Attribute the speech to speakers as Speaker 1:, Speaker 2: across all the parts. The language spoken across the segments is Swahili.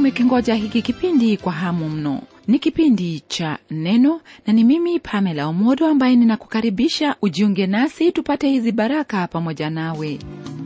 Speaker 1: umekingoja hiki kipindi kwa hamu mno ni kipindi cha neno na ni mimi pamela omodo ambaye ninakukaribisha ujiunge nasi tupate hizi baraka pamoja nawe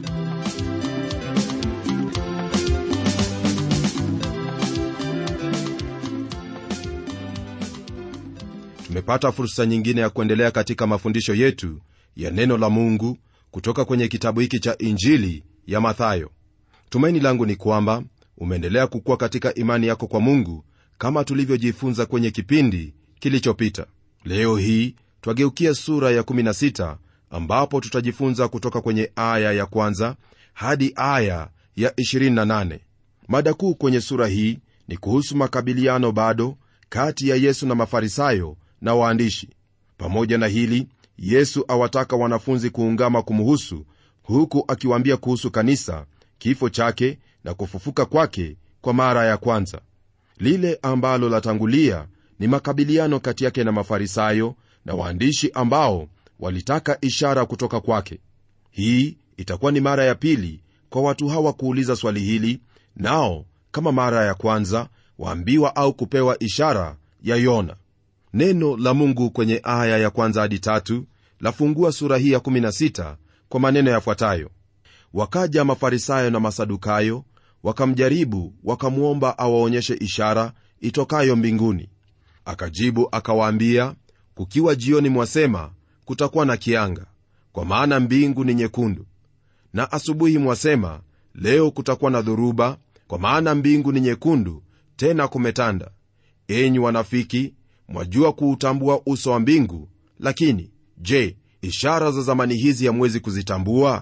Speaker 2: tumepata fursa nyingine ya kuendelea katika mafundisho yetu ya neno la mungu kutoka kwenye kitabu hiki cha injili ya mathayo tumaini langu ni kwamba umeendelea kukua katika imani yako kwa mungu kama tulivyojifunza kwenye kipindi kilichopita leo hii twageukia sura ya 16 ambapo tutajifunza kutoka kwenye aya ya kwanza hadi aya ya 28 mada kuu kwenye sura hii ni kuhusu makabiliano bado kati ya yesu na mafarisayo na waandishi pamoja na hili yesu awataka wanafunzi kuungama kumuhusu huku akiwaambia kuhusu kanisa kifo chake na kufufuka kwake kwa mara ya kwanza lile ambalo latangulia ni makabiliano kati yake na mafarisayo na waandishi ambao walitaka ishara kutoka kwake hii itakuwa ni mara ya pili kwa watu hawa kuuliza swali hili nao kama mara ya kwanza waambiwa au kupewa ishara ya yona neno la mungu kwenye aya ya kwanza hadi tatu lafungua sura hii ya 16 kwa maneno yafuatayo wakaja mafarisayo na masadukayo wakamjaribu wakamwomba awaonyeshe ishara itokayo mbinguni akajibu akawaambia kukiwa jioni mwasema kutakuwa na kianga kwa maana mbingu ni nyekundu na asubuhi mwasema leo kutakuwa na dhoruba kwa maana mbingu ni nyekundu tena kumetanda enyi wanafiki mwajua kuutambua uso wa mbingu lakini je ishara za zamani hizi hamwezi kuzitambua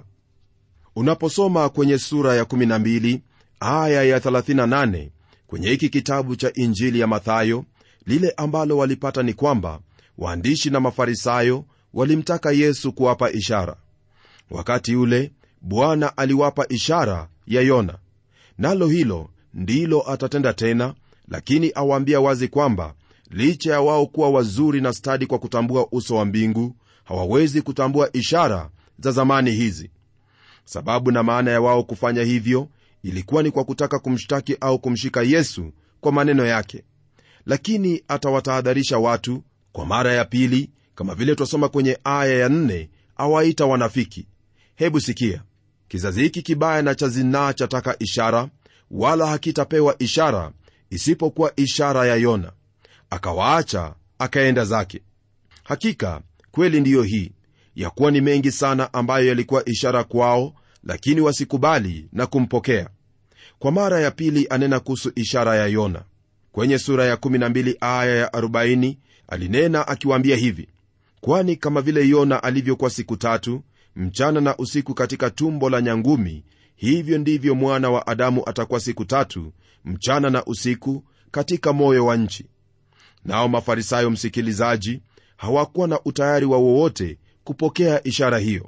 Speaker 2: unaposoma kwenye sura ya 12 aya ya 38 kwenye hiki kitabu cha injili ya mathayo lile ambalo walipata ni kwamba waandishi na mafarisayo walimtaka yesu kuwapa ishara wakati ule bwana aliwapa ishara ya yona nalo hilo ndilo atatenda tena lakini awaambia wazi kwamba licha ya wao kuwa wazuri na stadi kwa kutambua uso wa mbingu hawawezi kutambua ishara za zamani hizi sababu na maana ya wao kufanya hivyo ilikuwa ni kwa kutaka kumshtaki au kumshika yesu kwa maneno yake lakini atawatahadharisha watu kwa mara ya pili kama vile twasoma kwenye aya ya nne awaita wanafiki hebu sikia kizazi hiki kibaya na cha zinaa chataka ishara wala hakitapewa ishara isipokuwa ishara ya yona akawaacha akaenda zake hakika kweli ndiyo hii ya kuwa ni mengi sana ambayo yalikuwa ishara kwao lakini wasikubali na kumpokea kwa mara ya pili anena kuhusu ishara ya yona kwenye sura ya 12 aya ya 40 alinena akiwaambia hivi kwani kama vile yona alivyokuwa siku tatu mchana na usiku katika tumbo la nyangumi hivyo ndivyo mwana wa adamu atakuwa siku tatu mchana na usiku katika moyo wa nchi nao mafarisayo msikilizaji hawakuwa na utayari wa wowote kupokea ishara hiyo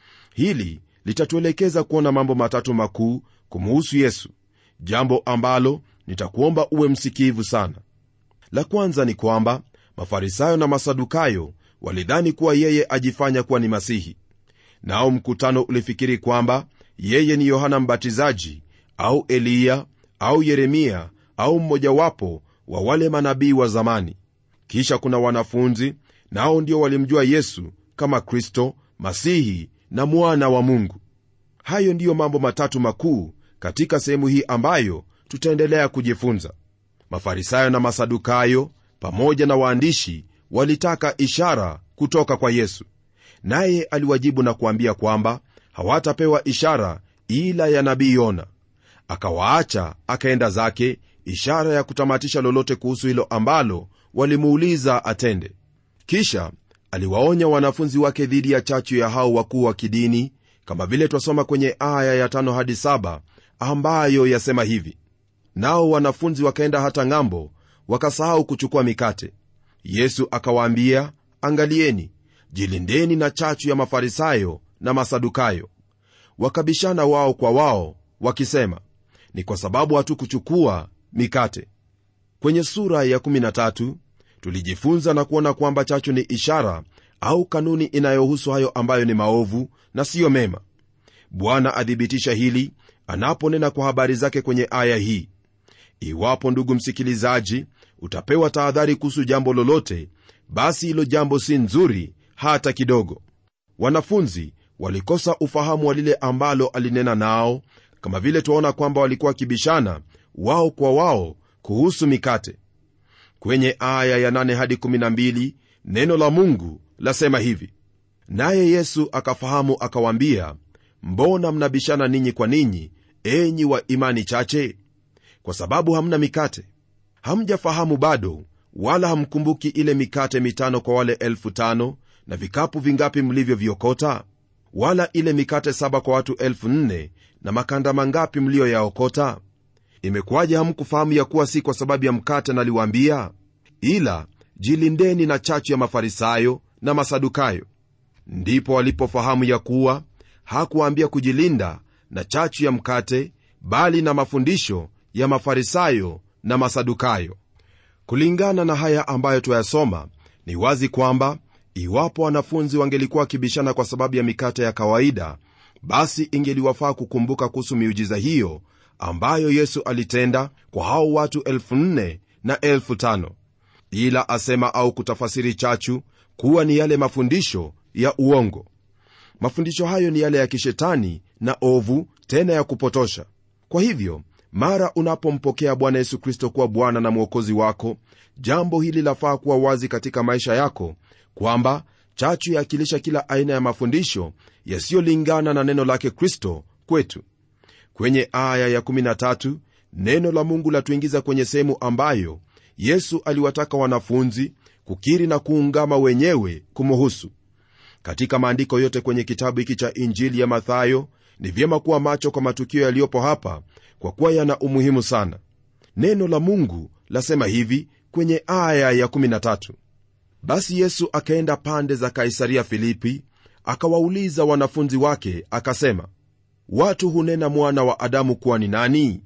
Speaker 2: hili litatuelekeza kuona mambo matatu makuu kumuhusu yesu jambo ambalo nitakuomba uwe msikivu sana la kwanza ni kwamba mafarisayo na masadukayo walidhani kuwa yeye ajifanya kuwa ni masihi nao mkutano ulifikiri kwamba yeye ni yohana mbatizaji au eliya au yeremia au mmojawapo wa wale manabii wa zamani kisha kuna wanafunzi nao ndio walimjua yesu kama kristo masihi na mwana wa mungu hayo ndiyo mambo matatu makuu katika sehemu hii ambayo tutaendelea kujifunza mafarisayo na masadukayo pamoja na waandishi walitaka ishara kutoka kwa yesu naye aliwajibu na kuambia kwamba hawatapewa ishara ila ya nabii yona akawaacha akaenda zake ishara ya kutamatisha lolote kuhusu hilo ambalo walimuuliza atende kisha aliwaonya wanafunzi wake dhidi ya chachu ya hao wakuu wa kidini kama vile twasoma kwenye aya ya tano hadi saba ambayo yasema hivi nao wanafunzi wakaenda hata ng'ambo wakasahau kuchukua mikate yesu akawaambia angalieni jilindeni na chachu ya mafarisayo na masadukayo wakabishana wao kwa wao wakisema ni kwa sababu hatukuchukua mikate kwenye sura ya 13 tulijifunza na kuona kwamba chachu ni ishara au kanuni inayohusu hayo ambayo ni maovu na siyo mema bwana athibitisha hili anaponena kwa habari zake kwenye aya hii iwapo ndugu msikilizaji utapewa tahadhari kuhusu jambo lolote basi hilo jambo si nzuri hata kidogo wanafunzi walikosa ufahamu wa lile ambalo alinena nao kama vile twaona kwamba walikuwa wakibishana wao kwa wao kuhusu mikate kwenye aya ya 8 hadi 12 neno la mungu lasema hivi naye yesu akafahamu akawaambia mbona mnabishana ninyi kwa ninyi enyi wa imani chache kwa sababu hamna mikate hamjafahamu bado wala hamkumbuki ile mikate mitano kwa wale elfu tano na vikapu vingapi mlivyoviokota wala ile mikate saba kwa watu elfu nne na makanda mangapi mliyoyaokota imekuwaje hamkufahamu ya kuwa si kwa sababu ya mkate naliwaambia ila jilindeni na chachu ya mafarisayo na masadukayo ndipo walipofahamu ya kuwa hakuwaambia kujilinda na chachu ya mkate bali na mafundisho ya mafarisayo na masadukayo kulingana na haya ambayo twayasoma ni wazi kwamba iwapo wanafunzi wangelikuwa wakibishana kwa sababu ya mikate ya kawaida basi ingeliwafaa kukumbuka kuhusu miujiza hiyo ambayo yesu alitenda kwa hao watu 4 na 5 ila asema au kutafasiri chachu kuwa ni yale mafundisho ya uongo mafundisho hayo ni yale ya kishetani na ovu tena ya kupotosha kwa hivyo mara unapompokea bwana yesu kristo kuwa bwana na mwokozi wako jambo hili lafaa kuwa wazi katika maisha yako kwamba chachu yaakilisha kila aina ya mafundisho yasiyolingana na neno lake kristo kwetu kwenye aya ya13 neno la mungu latuingiza kwenye sehemu ambayo yesu aliwataka wanafunzi kukiri na kuungama wenyewe kumuhusu katika maandiko yote kwenye kitabu hiki cha injili ya mathayo ni vyema kuwa macho kwa matukio yaliyopo hapa kwa kuwa yana umuhimu sana neno la mungu lasema hivi kwenye aya ya 13 basi yesu akaenda pande za kaisaria filipi akawauliza wanafunzi wake akasema watu hunena mwana wa adamu kuwa ni nani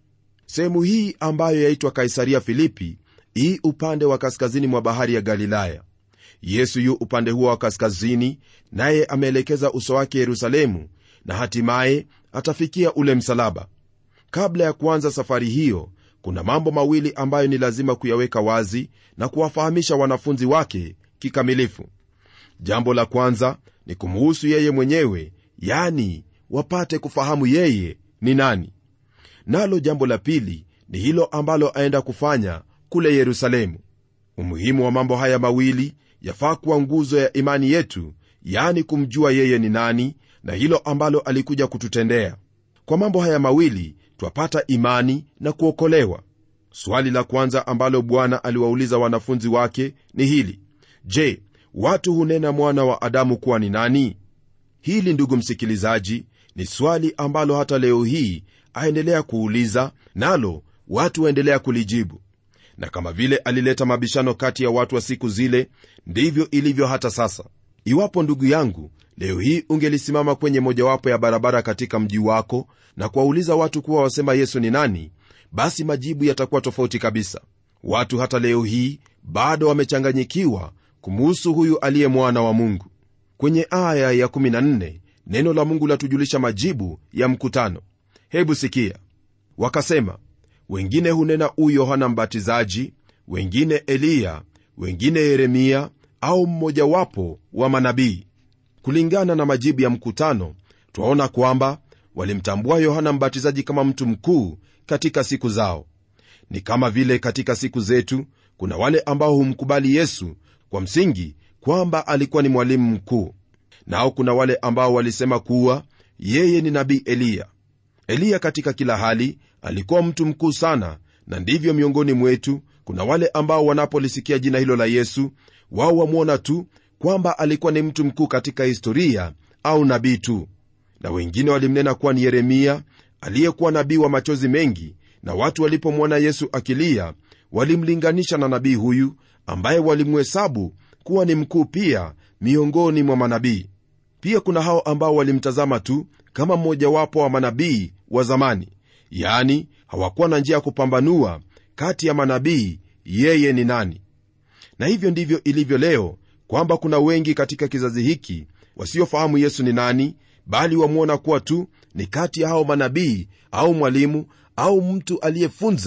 Speaker 2: sehemu hii ambayo yaitwa kaisaria filipi hii upande wa kaskazini mwa bahari ya galilaya yesu yu upande huo wa kaskazini naye ameelekeza uso wake yerusalemu na hatimaye atafikia ule msalaba kabla ya kuanza safari hiyo kuna mambo mawili ambayo ni lazima kuyaweka wazi na kuwafahamisha wanafunzi wake kikamilifu jambo la kwanza ni kumuhusu yeye mwenyewe yani wapate kufahamu yeye ni nani nalo jambo la pili ni hilo ambalo aenda kufanya kule yerusalemu umuhimu wa mambo haya mawili yafaa kuwa nguzo ya imani yetu yani kumjua yeye ni nani na hilo ambalo alikuja kututendea kwa mambo haya mawili twapata imani na kuokolewa swali la kwanza ambalo bwana aliwauliza wanafunzi wake ni hili je watu hunena mwana wa adamu kuwa ni nani hili ndugu msikilizaji ni swali ambalo hata leo hii aendelea kuuliza nalo watu waendelea kulijibu na kama vile alileta mabishano kati ya watu wa siku zile ndivyo ilivyo hata sasa iwapo ndugu yangu leo hii ungelisimama kwenye mojawapo ya barabara katika mji wako na kuwauliza watu kuwa wasema yesu ni nani basi majibu yatakuwa tofauti kabisa watu hata leo hii bado wamechanganyikiwa kumuhusu huyu aliye mwana wa mungu kwenye aya ya 14 neno la mungu latujulisha majibu ya mkutano hebu sikia wakasema wengine hunena huyu yohana mbatizaji wengine eliya wengine yeremia au mmojawapo wa manabii kulingana na majibu ya mkutano twaona kwamba walimtambua yohana mbatizaji kama mtu mkuu katika siku zao ni kama vile katika siku zetu kuna wale ambao humkubali yesu kwa msingi kwamba alikuwa ni mwalimu mkuu nao kuna wale ambao walisema kuwa yeye ni nabii eliya eliya katika kila hali alikuwa mtu mkuu sana na ndivyo miongoni mwetu kuna wale ambao wanapolisikia jina hilo la yesu wao wamwona tu kwamba alikuwa ni mtu mkuu katika historia au nabii tu na wengine walimnena kuwa ni yeremia aliyekuwa nabii wa machozi mengi na watu walipomwona yesu akilia walimlinganisha na nabii huyu ambaye walimhesabu kuwa ni mkuu pia miongoni mwa manabii pia kuna hao ambao walimtazama tu kama mmojawapo wa manabii wa zamani yani hawakuwa na njia ya kupambanua kati ya manabii yeye ni nani na hivyo ndivyo ilivyo leo kwamba kuna wengi katika kizazi hiki wasiofahamu yesu ni nani bali wamwona kuwa tu ni kati ya hao manabii au mwalimu au mtu aliyefunza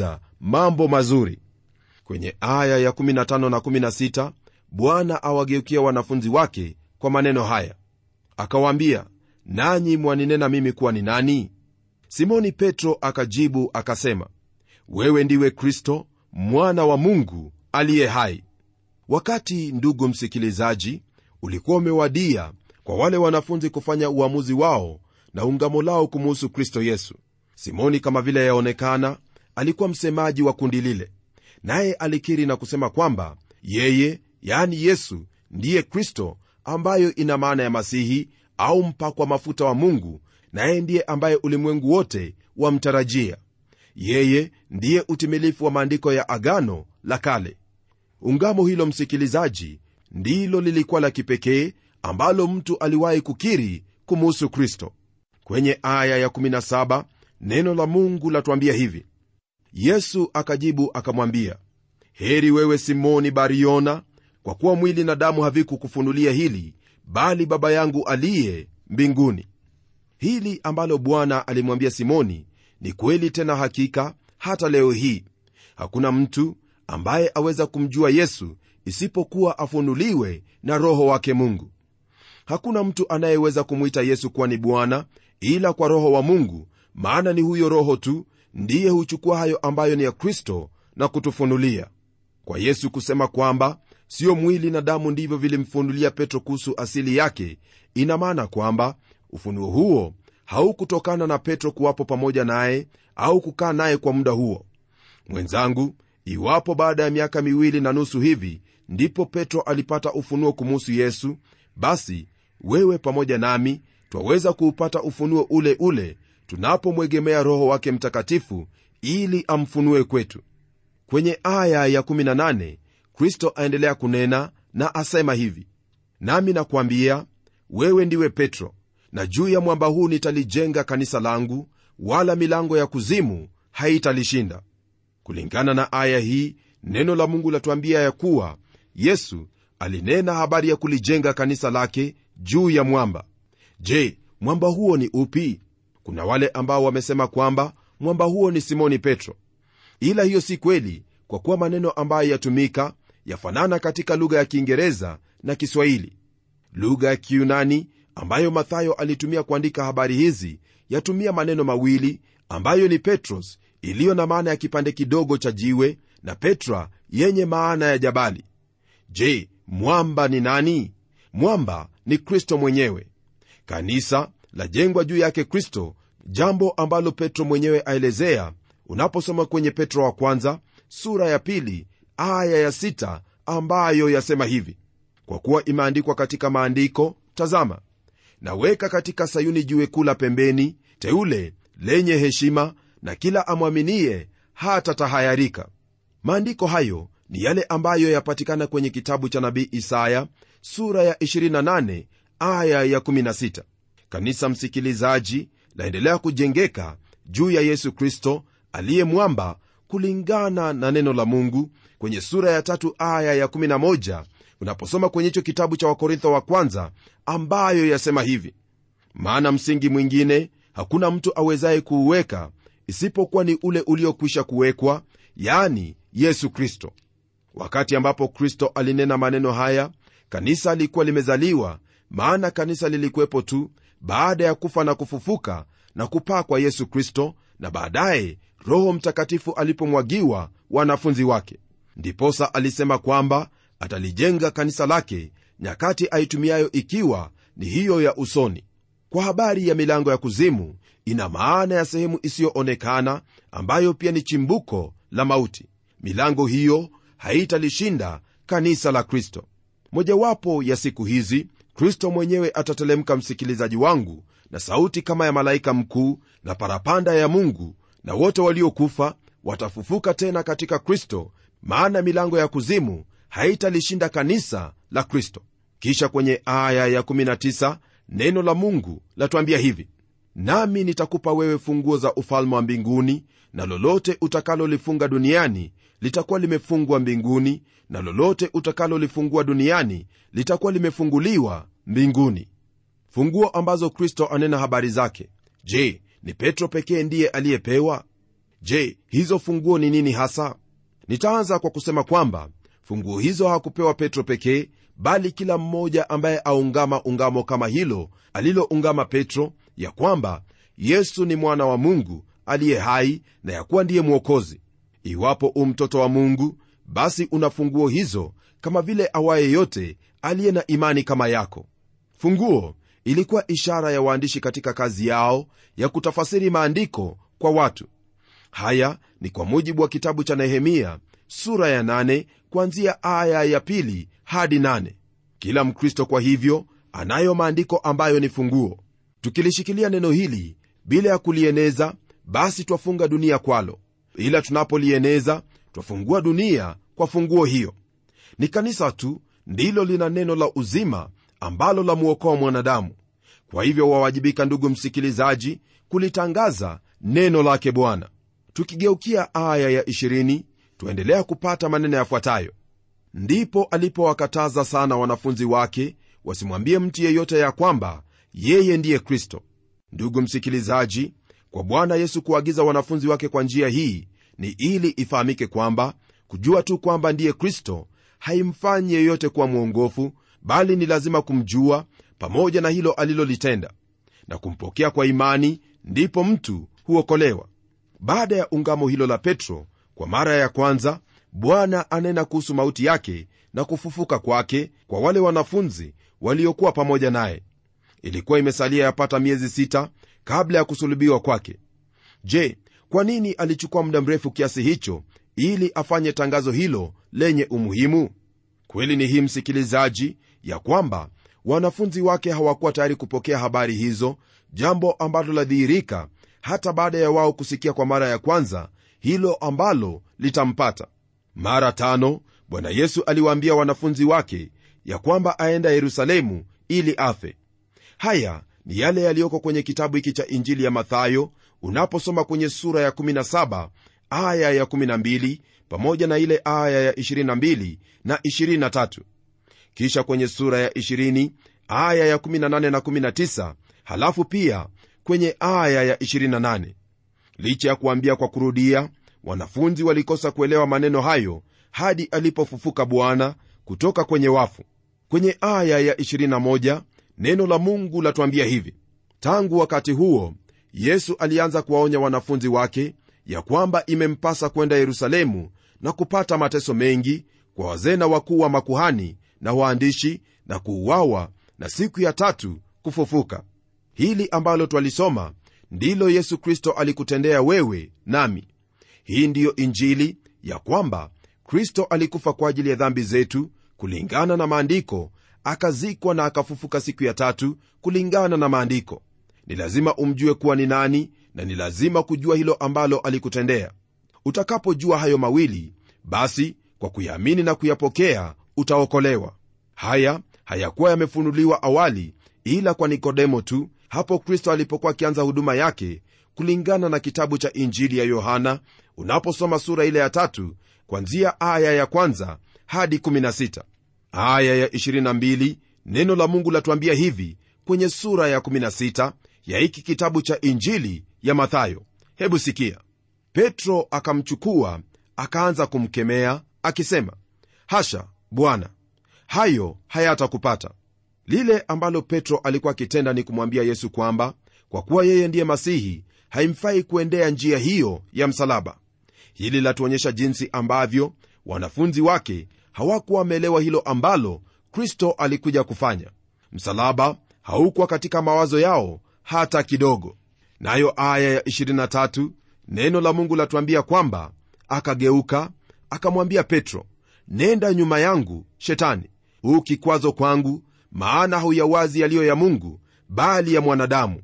Speaker 2: mambo mazuri kwenye aya ya 15 na 16 bwana awageukia wanafunzi wake kwa maneno haya akawaambia nanyi mwaninena mimi kuwa ni nani simoni petro akajibu akasema wewe ndiwe kristo mwana wa mungu aliye hai wakati ndugu msikilizaji ulikuwa umewadia kwa wale wanafunzi kufanya uamuzi wao na ungamo lao kumuhusu kristo yesu simoni kama vile yaonekana alikuwa msemaji wa kundi lile naye alikiri na kusema kwamba yeye yani yesu ndiye kristo ambayo ina maana ya masihi au mpakwa mafuta wa mungu naye ndiye ambaye ulimwengu wote wamtarajia yeye ndiye utimilifu wa maandiko ya agano la kale ungamo hilo msikilizaji ndilo lilikuwa la kipekee ambalo mtu aliwahi kukiri kumuhusu kristo kwenye aya ya17 neno la mungu latuambia hivi yesu akajibu akamwambia heri wewe simoni bariona kwa kuwa mwili na damu havikukufunulia hili bali baba yangu aliye mbinguni hili ambalo bwana alimwambia simoni ni kweli tena hakika hata leo hii hakuna mtu ambaye aweza kumjua yesu isipokuwa afunuliwe na roho wake mungu hakuna mtu anayeweza kumwita yesu kuwa ni bwana ila kwa roho wa mungu maana ni huyo roho tu ndiye huchukua hayo ambayo ni ya kristo na kutufunulia kwa yesu kusema kwamba siyo mwili na damu ndivyo vilimfunulia petro kuhusu asili yake ina maana kwamba ufunuo huo haukutokana na petro kuwapo pamoja naye au kukaa naye kwa muda huo mwenzangu iwapo baada ya miaka miwili na nusu hivi ndipo petro alipata ufunuo kumuhusu yesu basi wewe pamoja nami twaweza kuupata ufunuo ule ule tunapomwegemea roho wake mtakatifu ili amfunue kwetu kwenye aya ya 18 kristo aendelea kunena na asema hivi nami nakwambia wewe ndiwe petro na juu ya mwamba huu nitalijenga kanisa langu wala milango ya kuzimu haitalishinda kulingana na aya hii neno la mungu latuambia ya kuwa yesu alinena habari ya kulijenga kanisa lake juu ya mwamba je mwamba huo ni upi kuna wale ambao wamesema kwamba mwamba huo ni simoni petro ila hiyo si kweli kwa kuwa maneno ambayo yatumika yafanana katika lugha ya kiingereza na kiswahili lugha ya kiunani ambayo mathayo alitumia kuandika habari hizi yatumia maneno mawili ambayo ni petros iliyo na maana ya kipande kidogo cha jiwe na petra yenye maana ya jabali je mwamba ni nani mwamba ni kristo mwenyewe kanisa lajengwa juu yake kristo jambo ambalo petro mwenyewe aelezea unaposoma kwenye petro wa kwanza sura ya pili aya ya sita ambayo yasema hivi kwa kuwa imeandikwa katika maandiko tazama naweka katika sayuni jiwe kula pembeni teule lenye heshima na kila amwaminie hata tahayarika maandiko hayo ni yale ambayo yapatikana kwenye kitabu cha nabii isaya sura ya 28 aya ya 16 kanisa msikilizaji laendelea kujengeka juu ya yesu kristo aliye mwamba kulingana na neno la mungu kwenye sura ya tatu aya ya 11 unaposoma kwenye hicho kitabu cha wakorintho wa kwanza ambayo yasema hivi maana msingi mwingine hakuna mtu awezaye kuuweka isipokuwa ni ule uliokwisha kuwekwa yani yesu kristo wakati ambapo kristo alinena maneno haya kanisa lilikuwa limezaliwa maana kanisa lilikuwepo tu baada ya kufa na kufufuka na kupaa kwa yesu kristo na baadaye roho mtakatifu alipomwagiwa wanafunzi wake ndiposa alisema kwamba atalijenga kanisa lake nyakati aitumiayo ikiwa ni hiyo ya usoni kwa habari ya milango ya kuzimu ina maana ya sehemu isiyoonekana ambayo pia ni chimbuko la mauti milango hiyo haitalishinda kanisa la kristo mojawapo ya siku hizi kristo mwenyewe atatelemka msikilizaji wangu na sauti kama ya malaika mkuu na parapanda ya mungu na wote waliokufa watafufuka tena katika kristo maana milango ya kuzimu haitalishinda kanisa la kristo kisha kwenye aya ya19 neno la mungu latuambia hivi nami nitakupa wewe funguo za ufalme wa mbinguni na lolote utakalolifunga duniani litakuwa limefungwa mbinguni na lolote utakalolifungua duniani litakuwa limefunguliwa mbinguni funguo ambazo kristo anena habari zake je ni petro pekee ndiye aliyepewa je hizo funguo ni nini hasa nitaanza kwa kusema kwamba funguo hizo hakupewa petro pekee bali kila mmoja ambaye aungama ungamo kama hilo aliloungama petro ya kwamba yesu ni mwana wa mungu aliye hai na ya kuwa ndiye mwokozi iwapo u mtoto wa mungu basi una funguo hizo kama vile awaye yote aliye na imani kama yako funguo ilikuwa ishara ya waandishi katika kazi yao ya kutafasiri maandiko kwa watu haya ni kwa mujibu wa kitabu cha nehemia sura ya nane, kuanzia aya ya pili hadi nane. kila mkristo kwa hivyo anayo maandiko ambayo ni funguo tukilishikilia neno hili bila ya kulieneza basi twafunga dunia kwalo ila tunapolieneza twafungua dunia kwa funguo hiyo ni kanisa tu ndilo lina neno la uzima ambalo la mwokoa mwanadamu kwa hivyo wawajibika ndugu msikilizaji kulitangaza neno lake bwana tukigeukia aya ya 20 tuendelea kupata maneno yafuatayo ndipo alipowakataza sana wanafunzi wake wasimwambie mtu yeyote ya kwamba yeye ndiye kristo ndugu msikilizaji kwa bwana yesu kuagiza wanafunzi wake kwa njia hii ni ili ifahamike kwamba kujua tu kwamba ndiye kristo haimfanyi yeyote kuwa mwongofu bali ni lazima kumjua pamoja na hilo alilolitenda na kumpokea kwa imani ndipo mtu huokolewa baada ya ungamo hilo la petro kwa mara ya kwanza bwana anena kuhusu mauti yake na kufufuka kwake kwa wale wanafunzi waliokuwa pamoja naye ilikuwa imesalia yapata miezi sita kabla ya kusulubiwa kwake je kwa nini alichukua muda mrefu kiasi hicho ili afanye tangazo hilo lenye umuhimu kweli ni hii msikilizaji ya kwamba wanafunzi wake hawakuwa tayari kupokea habari hizo jambo ambalo ladhihirika hata baada ya wao kusikia kwa mara ya kwanza hilo ambalo litampata mara tano bwana yesu aliwaambia wanafunzi wake ya kwamba aenda yerusalemu ili afe haya ni yale yaliyoko kwenye kitabu hiki cha injili ya mathayo unaposoma kwenye sura ya 17 aya ya 12 pamoja na ile aya ya 22 na 23 kisha kwenye sura ya 20 aya ya 18 na 19 halafu pia kwenye aya ya 28 licha ya kuambia kwa kurudia wanafunzi walikosa kuelewa maneno hayo hadi alipofufuka bwana kutoka kwenye wafu kwenye aya ya 21 neno la mungu latuambia hivi tangu wakati huo yesu alianza kuwaonya wanafunzi wake ya kwamba imempasa kwenda yerusalemu na kupata mateso mengi kwa wazee na wakuu wa makuhani na waandishi na kuuawa na siku ya tatu kufufuka hili ambalo twalisoma ndilo yesu kristo alikutendea wewe nami hii ndiyo injili ya kwamba kristo alikufa kwa ajili ya dhambi zetu kulingana na maandiko akazikwa na akafufuka siku ya tatu kulingana na maandiko ni lazima umjue kuwa ni nani na ni lazima kujua hilo ambalo alikutendea utakapojua hayo mawili basi kwa kuyaamini na kuyapokea utaokolewa haya hayakuwa yamefunuliwa awali ila kwa nikodemo tu hapo kristo alipokuwa akianza huduma yake kulingana na kitabu cha injili ya yohana unaposoma sura ile ya tatu kwanzia aya ya kwanza hadi 16 aya ya 22 neno la mungu latuambia hivi kwenye sura ya 16 ya hiki kitabu cha injili ya mathayo hebu sikia petro akamchukua akaanza kumkemea akisema hasha bwana hayo hayatakupata lile ambalo petro alikuwa akitenda ni kumwambia yesu kwamba kwa kuwa yeye ndiye masihi haimfai kuendea njia hiyo ya msalaba hili latuonyesha jinsi ambavyo wanafunzi wake hawakuwa wameelewa hilo ambalo kristo alikuja kufanya msalaba haukuwa katika mawazo yao hata kidogo nayo aya ya 23 neno la mungu latuambia kwamba akageuka akamwambia petro nenda nyuma yangu shetani huu kikwazo kwangu maana hauyawazi yaliyo ya mungu bali ya mwanadamu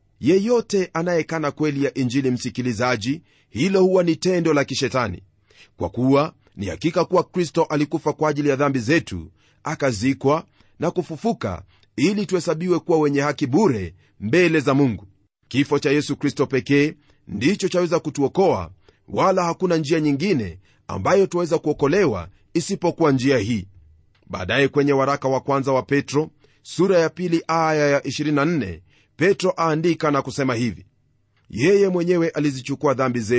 Speaker 2: yeyote anayekana kweli ya injili msikilizaji hilo huwa ni tendo la kishetani kwa kuwa ni hakika kuwa kristo alikufa kwa ajili ya dhambi zetu akazikwa na kufufuka ili tuhesabiwe kuwa wenye haki bure mbele za mungu kifo cha yesu kristo pekee ndicho chaweza kutuokoa wala hakuna njia nyingine ambayo tuweza kuokolewa isipokuwa njia hii baadaye kwenye waraka wa kwanza wa petro sura ya pili aya ya 24 petro aandika na kusema hivi yeye mwenyewe alizichukua dhambi zetu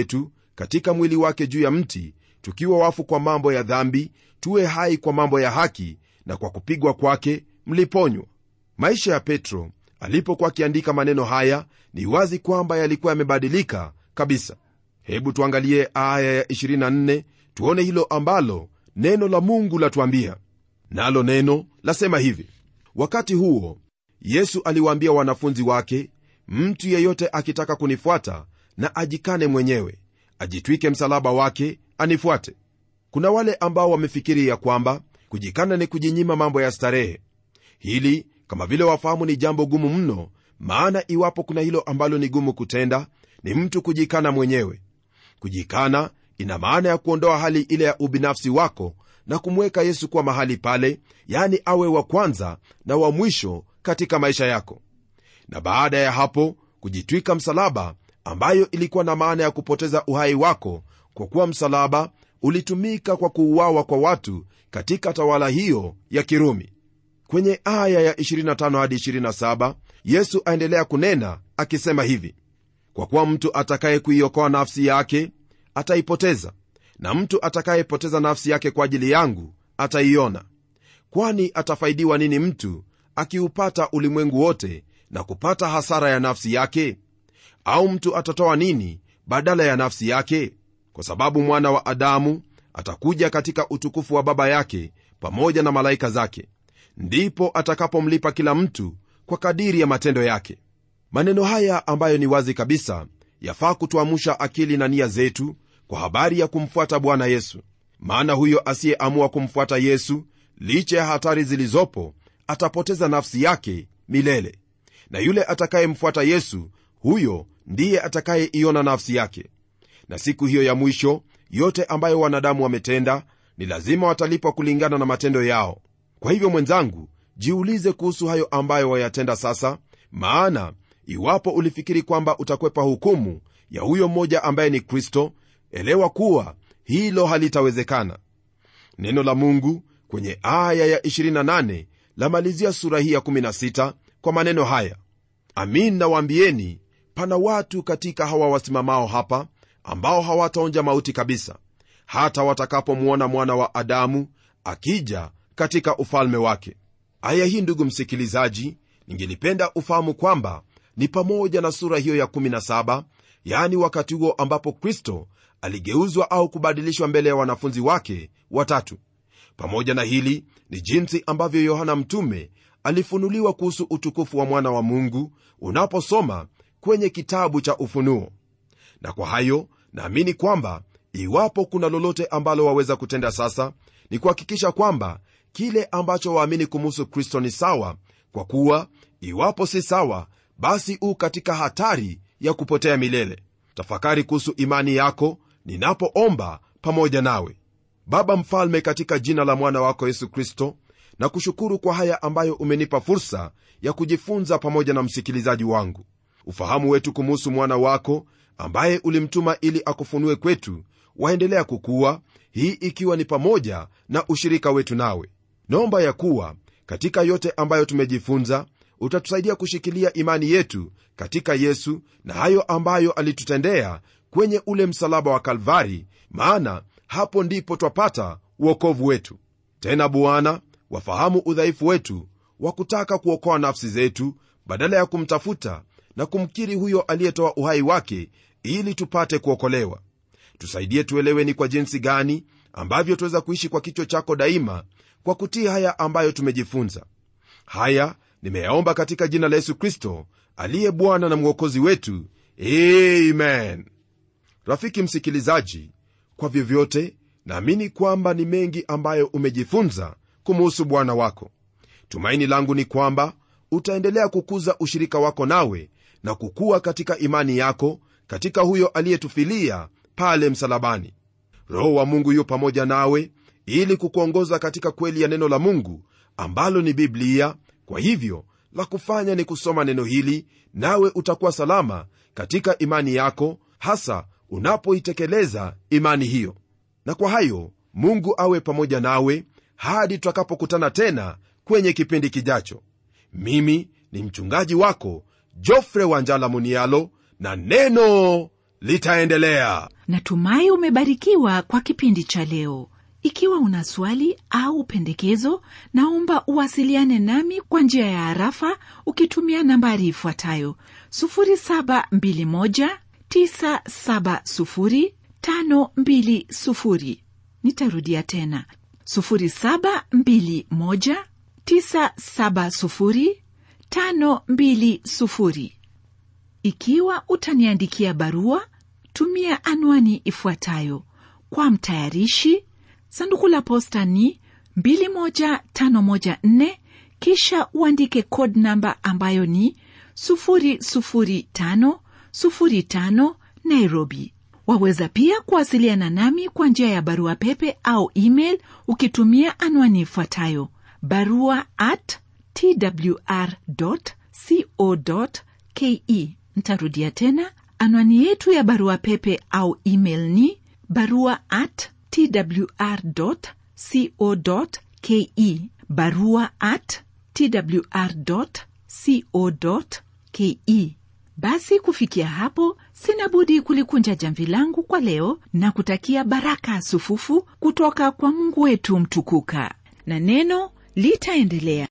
Speaker 2: katika mwili wake juu ya mti tukiwa wafu kwa mambo ya dhambi tuwe hai kwa mambo ya haki na kwa kupigwa kwake mliponywa maisha ya petro alipokuwa akiandika maneno haya ni wazi kwamba yalikuwa yamebadilika kabisa hebu tuangalie aya ya 24 tuone hilo ambalo neno la mungu latuambia nalo neno lasema hivi wakati huo yesu aliwaambia wanafunzi wake mtu yeyote akitaka kunifuata na ajikane mwenyewe ajitwike msalaba wake anifuate kuna wale ambao wamefikiri ya kwamba kujikana ni kujinyima mambo ya starehe hili kama vile wafahamu ni jambo gumu mno maana iwapo kuna hilo ambalo ni gumu kutenda ni mtu kujikana mwenyewe kujikana ina maana ya kuondoa hali ile ya ubinafsi wako na kumweka yesu kuwa mahali pale yani awe wa kwanza na wa mwisho katika maisha yako na baada ya hapo kujitwika msalaba ambayo ilikuwa na maana ya kupoteza uhai wako kwa kuwa msalaba ulitumika kwa kuuawa kwa watu katika tawala hiyo ya kirumi kwenye aya ya 25 hadi 27 yesu aendelea kunena akisema hivi kwa kuwa mtu atakaye kuiokoa nafsi yake ataipoteza na mtu atakayepoteza nafsi yake kwa ajili yangu ataiona kwani atafaidiwa nini mtu akiupata ulimwengu wote na kupata hasara ya nafsi yake au mtu atatoa nini badala ya nafsi yake kwa sababu mwana wa adamu atakuja katika utukufu wa baba yake pamoja na malaika zake ndipo atakapomlipa kila mtu kwa kadiri ya matendo yake maneno haya ambayo ni wazi kabisa yafaa kutuamusha akili na nia zetu kwa habari ya kumfuata bwana yesu maana huyo asiyeamua kumfuata yesu licha ya hatari zilizopo atapoteza nafsi yake milele na yule atakayemfuata yesu huyo ndiye atakayeiona nafsi yake na siku hiyo ya mwisho yote ambayo wanadamu wametenda ni lazima watalipwa kulingana na matendo yao kwa hivyo mwenzangu jiulize kuhusu hayo ambayo wayatenda sasa maana iwapo ulifikiri kwamba utakwepa hukumu ya huyo mmoja ambaye ni kristo elewa kuwa hilo halitawezekana neno la mungu kwenye aya ya 28 lamalizia sura hii ya 16 kwa maneno haya amin nawaambieni pana watu katika hawa wasimamao hapa ambao hawataonja mauti kabisa hata watakapomwona mwana wa adamu akija katika ufalme wake aya hii ndugu msikilizaji ningelipenda ufahamu kwamba ni pamoja na sura hiyo ya 17 yaani wakati huo ambapo kristo aligeuzwa au kubadilishwa mbele ya wanafunzi wake watatu pamoja na hili ni jinsi ambavyo yohana mtume alifunuliwa kuhusu utukufu wa mwana wa mungu unaposoma kwenye kitabu cha ufunuo na kwa hayo naamini kwamba iwapo kuna lolote ambalo waweza kutenda sasa ni kuhakikisha kwamba kile ambacho waamini kumuhusu kristo ni sawa kwa kuwa iwapo si sawa basi u katika hatari ya kupotea milele tafakari kuhusu imani yako ninapoomba pamoja nawe baba mfalme katika jina la mwana wako yesu kristo na kushukuru kwa haya ambayo umenipa fursa ya kujifunza pamoja na msikilizaji wangu ufahamu wetu kumuhusu mwana wako ambaye ulimtuma ili akufunue kwetu waendelea kukuwa hii ikiwa ni pamoja na ushirika wetu nawe naomba ya kuwa katika yote ambayo tumejifunza utatusaidia kushikilia imani yetu katika yesu na hayo ambayo alitutendea kwenye ule msalaba wa kalvari maana hapo ndipo twapata uokovu wetu tena bwana wafahamu udhaifu wetu wa kutaka kuokoa nafsi zetu badala ya kumtafuta na kumkiri huyo aliyetoa uhai wake ili tupate kuokolewa tusaidie tuelewe ni kwa jinsi gani ambavyo tuweza kuishi kwa kichwa chako daima kwa kutii haya ambayo tumejifunza haya nimeyaomba katika jina la yesu kristo aliye bwana na mwokozi wetu amen rafiki msikilizaji kwa vyovyote naamini kwamba ni mengi ambayo umejifunza kumuhusu bwana wako tumaini langu ni kwamba utaendelea kukuza ushirika wako nawe na kukua katika imani yako katika huyo aliyetufilia pale msalabani roho wa mungu yu pamoja nawe ili kukuongoza katika kweli ya neno la mungu ambalo ni biblia kwa hivyo la kufanya ni kusoma neno hili nawe utakuwa salama katika imani yako hasa unapoitekeleza imani hiyo na kwa hayo mungu awe pamoja nawe hadi tutakapokutana tena kwenye kipindi kijacho mimi ni mchungaji wako jofre wanjala munialo na neno litaendelea
Speaker 1: natumai umebarikiwa kwa kipindi cha leo ikiwa una swali au pendekezo naomba uwasiliane nami kwa njia ya harafa ukitumia nambari ifuatayo 721970520 nitarudia tena 721970520 ikiwa utaniandikia barua tumia anwani ifuatayo kwa mtayarishi sanduku la posta ni 21514 kisha uandike code namba ambayo ni 00505 nairobi waweza pia kuwasiliana nami kwa njia ya barua pepe au email ukitumia anwani ifuatayo barua at twr co ke ntarudia tena anwani yetu ya barua pepe au email ni barua at twr co ke barua at twr co ke basi kufikia hapo sina budi kulikunja jamvi langu kwa leo na kutakia baraka sufufu kutoka kwa mungu wetu mtukuka na neno litaendelea